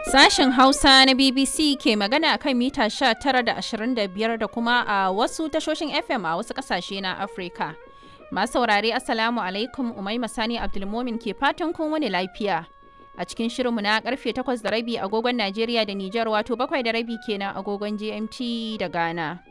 Sashen Hausa na BBC ke magana kan mita 19 da 25 da kuma a wasu tashoshin FM a wasu kasashe na Afirka. Masu saurare Assalamu alaikum Umaima Sani Abdulmomin ke fatan kun wani lafiya. A cikin shirinmu na karfe 8 da rabi agogon Najeriya da Nijar wato 7 da rabi kenan agogon GMT da Ghana.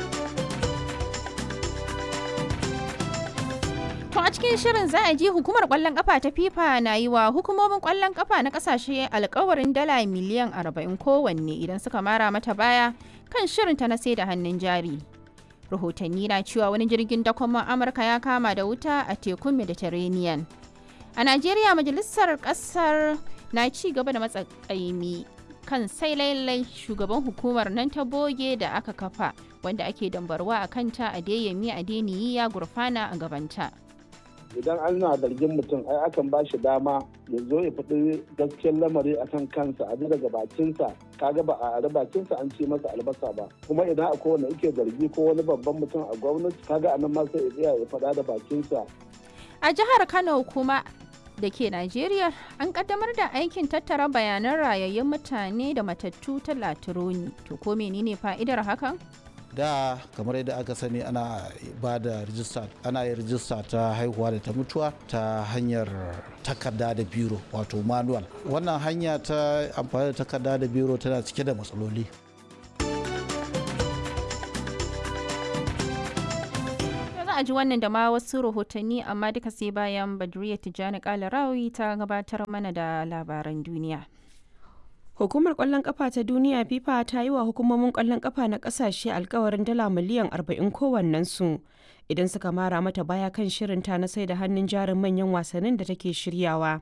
To a cikin shirin za a ji hukumar kwallon kafa ta FIFA na yi wa hukumomin kwallon kafa na kasashe alkawarin dala miliyan 40 kowanne idan suka mara mata baya kan shirinta na sai da hannun jari. Rahotanni na cewa wani jirgin dakon Amurka ya kama da wuta a tekun Mediterranean. A Najeriya majalisar kasar na ci gaba da matsakaimi kan sai lailai shugaban hukumar nan ta boge da aka kafa wanda ake dambarwa a kanta a deyami a deniyi ya gurfana a gabanta. idan ana zargin mutum ai akan ba shi dama ya zo ya faɗi gaskiyar lamari akan kansa a daga bakinsa kaga ba a are bakinsa an ce masa albasa ba kuma idan akwai wanda yake zargi ko wani babban mutum a gwamnati kaga anan ma sai ya tsaya ya faɗa da bakinsa A jihar Kano kuma da ke Najeriya an kaddamar da aikin tattara bayanan rayayyun mutane da matattu ta Latironi. To ko menene fa'idar hakan? da kamar yadda aka sani ana ba da rijista ana yin rijista ta haihuwa da ta mutuwa ta hanyar takarda da biro wato manual wannan hanya ta amfani da takarda da biro tana cike da matsaloli za a ji wannan da ma wasu rahotanni amma duka sai bayan Badriya Tijjani Kalarawi ta gabatar mana da labaran duniya. Hukumar kwallon kafa ta duniya FIFA ta yi wa hukumomin kwallon kafa na kasashe alkawarin dala miliyan 40 kowannensu idan suka mara mata baya kan shirinta na sai da hannun jarin manyan wasannin da take shiryawa.